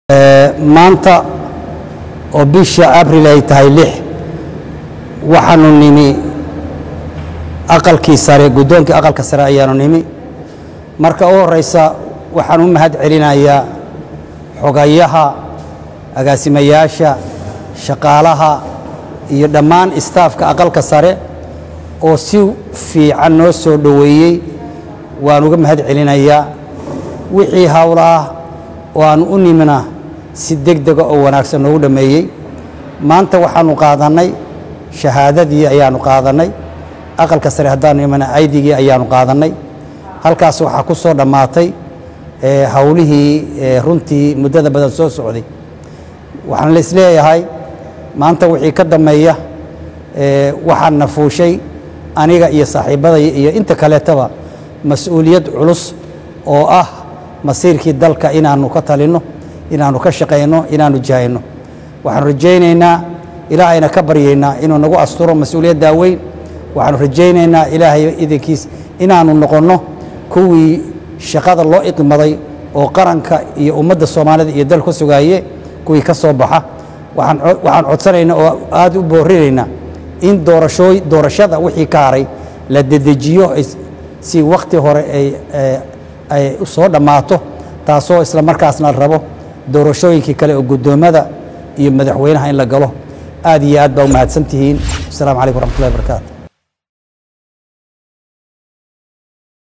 maanta oo bisha abril ay tahay lix waxaanu nimi aqalkii sare guddoonkii aqalka sare ayaanu nimi marka u horeysa waxaan u mahad celinayaa xogayaha agaasimayaasha shaqaalaha iyo dhammaan istaafka aqalka sare oo si fiican noo soo dhoweeyey waan uga mahad celinayaa wixii howlaah oo aan u nimina si deg dega oo wanaagsan noogu dhammeeyey maanta waxaanu qaadannay shahaadadii ayaanu qaadannay aqalka sare haddaanu imana aydigii ayaanu qaadannay halkaas waxaa ku soo dhammaatay howlihii runtii muddada badan soo socday waxaan la isleeyahay maanta wixii ka dammeeya waxaan na fuushay aniga iyo saaxiibbadaya iyo inta kaleetaba mas-uuliyad culus oo ah masiirkii dalka inaannu ka talinno inaannu ka shaqayno inaannu jahayno waxaanu rajaynaynaa ilaahayna ka baryaynaa inuu nagu asturo mas-uuliyaddaa weyn waxaanu rajaynaynaa ilaahay idankiis inaannu noqonno kuwii shaqada loo iqmaday oo qaranka iyo ummadda soomaalida iyo dal ka sugaaye kuwii ka soo baxa waxaan codsanaynaa oo aad u boorinaynaa in doorashooy doorashada wixii ka haray la dedejiyo si wakhti hore ay soo dhammaato taasoo isla markaasna la rabo doorashooyinkii kale oo guddoommada iyo madaxweynaha in la galo aad iyo aad baa u mahadsan tihiin asalaamu calaykum waraxmatullahi barakaatu